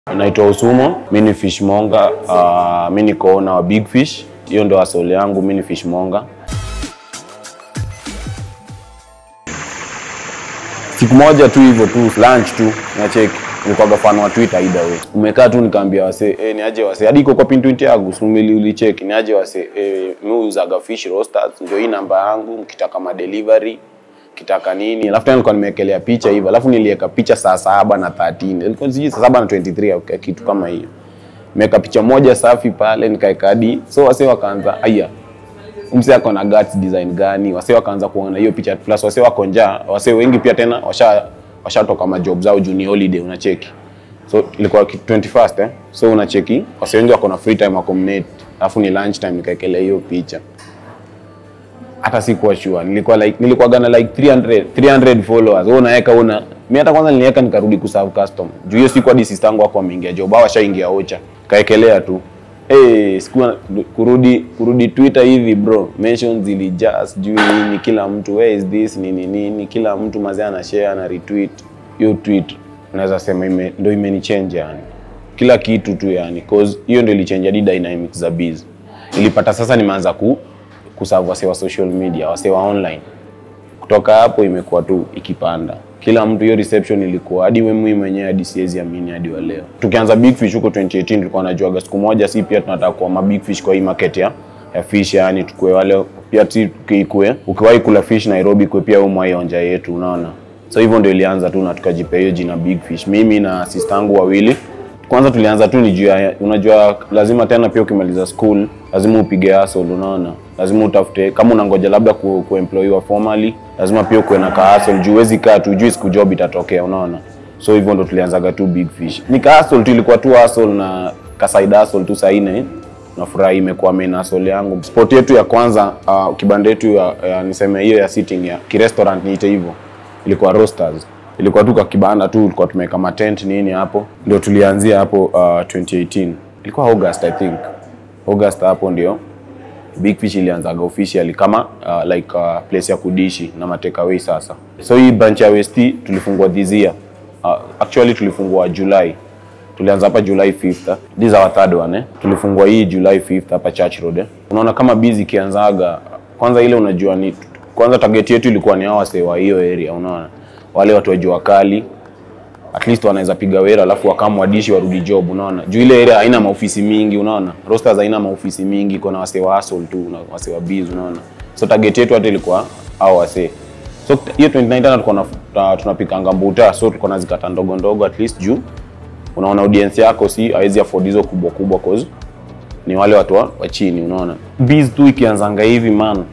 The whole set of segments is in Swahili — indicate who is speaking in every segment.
Speaker 1: Naitwa Usumo, mi ni fishmonga. Uh, mi niko owner wa Big Fish, hiyo ndo asoli yangu. Mi ni fishmonga. Siku moja tu hivyo tu lunch tu nacheki, nilikuwa fan wa Twitter either way. Umekaa tu nikaambia wase eh, ni aje wase hadi iko kwa pin tweet yangu sumili ulicheki, ni aje wase eh, mi uzaga fish roasters, ndio hii namba yangu, mkitaka ma delivery kitaka nini, alafu tena nilikuwa nimewekelea picha hivyo, alafu niliweka picha saa saba na 13 ilikuwa sijui saa saba na 23 au kitu kama hiyo. Nimeweka picha moja safi pale, nikaweka hadi so wase wakaanza aya, mse ako na guts design gani? Wase wakaanza kuona hiyo picha, plus wase wako njaa, wase wengi pia tena washa washatoka majob zao juni holiday, unacheki so ilikuwa ki- 21st eh, so unacheki wase wengi wako na free time wako mnet, alafu ni lunch time, nikaekelea hiyo picha hata sikuwa sure nilikuwa like nilikuwa gana like 300 300 followers wewe unaweka una mimi hata kwanza niliweka nikarudi kuserve custom juu hiyo siku hadi sister yangu wako ameingia job au ashaingia ocha kaekelea tu eh sikuwa kurudi kurudi Twitter hivi bro mentions zilijaa sijui nini kila mtu where is this nini nini kila mtu mazee ana share na retweet hiyo tweet naweza sema ime, ndio imenichange yani kila kitu tu yani cause hiyo ndio ilichange hadi dynamics za biz nilipata sasa nimeanza ku kuserve wase wa social media wase wa online kutoka hapo imekuwa tu ikipanda kila mtu hiyo reception ilikuwa hadi mimi mwenyewe hadi siwezi amini hadi wa leo tukianza big fish huko 2018 tulikuwa najuaga siku moja si pia tunataka kuwa ma big fish kwa hii market ya ya fish yani tukue wale pia si tukikue ukiwahi kula fish Nairobi kwe pia umwa onja yetu unaona so hivyo ndio ilianza tu na tukajipea hiyo jina big fish mimi na sister yangu wawili kwanza tulianza tu ni juu ya unajua lazima tena pia ukimaliza school lazima upige hustle unaona lazima utafute kama unangoja labda ku, kuemployiwa formally lazima pia ukuwe na ka hustle juu huwezi kaa tu juu siku job itatokea unaona so hivyo ndo tulianzaga tu big fish ni ka hustle tu ilikuwa tu hustle na ka side hustle tu saine nafurahi imekuwa main hustle yangu sport yetu ya kwanza uh, kibanda yetu ya, ya niseme hiyo ya sitting ya kirestaurant niite hivyo ilikuwa roasters ilikuwa tu kwa kibanda tu tulikuwa tumeweka matent nini hapo ndio tulianzia hapo uh, 2018 ilikuwa august i think august hapo ndio big fish ilianzaga officially kama uh, like uh, place ya kudishi na matekaway sasa so hii branch ya west tulifungua this year uh, actually tulifungua july tulianza hapa July 5th. This is our third one eh. Tulifungua hii July 5th hapa Church Road eh. Unaona kama busy ikianzaga kwanza ile unajua ni kwanza target yetu ilikuwa ni hawa wasee wa hiyo area unaona. Wale watu wa jua kali at least wanaweza piga wera alafu wakamu wadishi warudi job unaona. Juu ile area haina maofisi mingi unaona. Roasters haina maofisi mingi kuna wasee wa hustle tu na wasee wa busy unaona. So target yetu hata ilikuwa hao wasee. So hiyo 29 tena tulikuwa na- tunapikanga mbuta so tulikuwa nazikata ndogo ndogo at least juu unaona audience yako si hawezi afford hizo kubwa kubwa cause ni wale watu wa wa chini unaona biz tu ikianzanga hivi man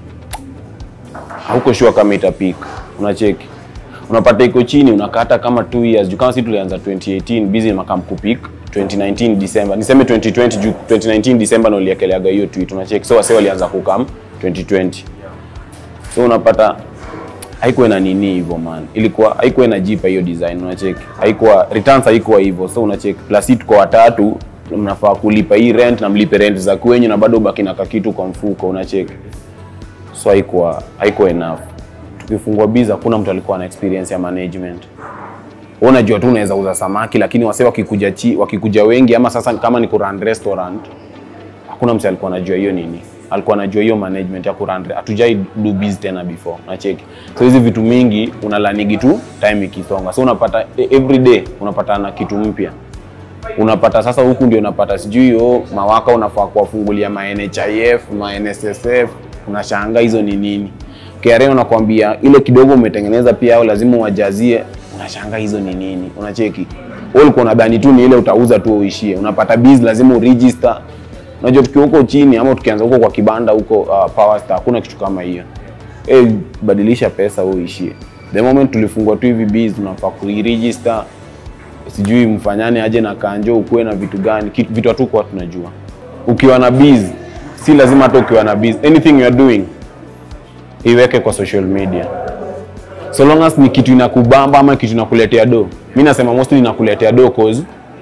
Speaker 1: hauko sure kama itapik unacheki unapata iko chini unakata kama 2 years juu kama si tulianza 2018 busy makam kupik 2019 December niseme 2020 juu 2019 December ndo uliekeleaga hiyo tweet unacheki so wase walianza kukam 2020 so unapata haikuwa na nini hivyo man ilikuwa haikuwa inajipa hiyo design unacheki haikuwa returns haikuwa hivyo so unacheki plus hii tuko watatu mnafaa kulipa hii rent na mlipe rent za kwenyu na bado ubaki na kakitu kwa mfuko unacheki so haikuwa haikuwa enough tukifungua biza hakuna mtu alikuwa na experience ya management Wewe unajua tu unaweza uza samaki lakini wase wakikuja chi, wakikuja wengi ama sasa kama ni kurun restaurant hakuna mtu alikuwa anajua hiyo nini alikuwa anajua hiyo management ya kurun hatujai do biz tena before nacheki so hizi vitu mingi unalanigi tu time ikisonga so unapata e- every day unapata na kitu mpya unapata sasa huku ndio unapata sijui oh, mawaka unafaa kuwafungulia ma NHIF ma NSSF unashanga hizo ni nini KRA unakwambia ile kidogo umetengeneza pia au lazima uwajazie unashanga hizo ni nini unacheki wewe ulikuwa unadhani tu ni ile utauza tu uishie unapata biz lazima uregister unajua tukiwa huko chini ama tukianza huko kwa kibanda huko uh, Power Star hakuna kitu kama hiyo eh badilisha pesa wewe uishie the moment tulifungua tu hivi biz unafaa kuregister sijui mfanyane aje na kanjo ukuwe na vitu gani kitu, vitu hatukuwa tunajua ukiwa na biz si lazima hata ukiwa na biz anything you are doing iweke kwa social media so long as ni kitu inakubamba ama kitu inakuletea do mi nasema mostly inakuletea do cause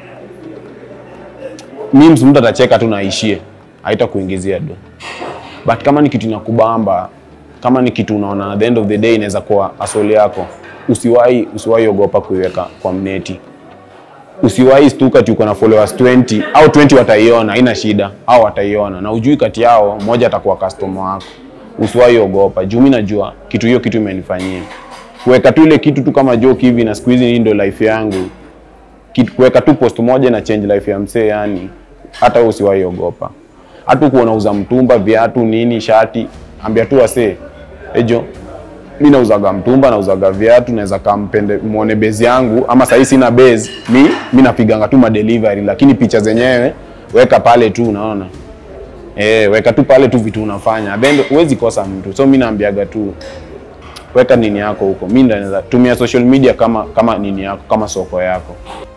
Speaker 1: memes mtu atacheka tu naishie haita kuingizia do but kama ni kitu inakubamba kama ni kitu unaona at the end of the day inaweza kuwa asoli yako usiwahi usiwahi ogopa kuiweka kwa mneti usiwahi stuka ati uko na followers 20 au 20 wataiona, haina shida, au wataiona na ujui kati yao mmoja atakuwa customer wako. Usiwahi ogopa, juu mimi najua kitu hiyo kitu imenifanyia kuweka tu ile kitu tu kama joke hivi, na siku hizi hii ndio life yangu. Kitu- Kuweka tu post moja na change life ya msee, yani hata wewe usiwahi ogopa. Hata uko unauza mtumba, viatu, nini, shati, ambia tu wasee, ejo mi nauzaga mtumba nauzaga viatu naweza kampende muone base yangu ama sahii sina base mi mi napiganga tu madelivery lakini picha zenyewe weka pale tu unaona eh weka tu pale tu vitu unafanya then huwezi kosa mtu so mi naambiaga tu weka nini yako huko mi ndo naweza tumia social media kama kama nini yako kama soko yako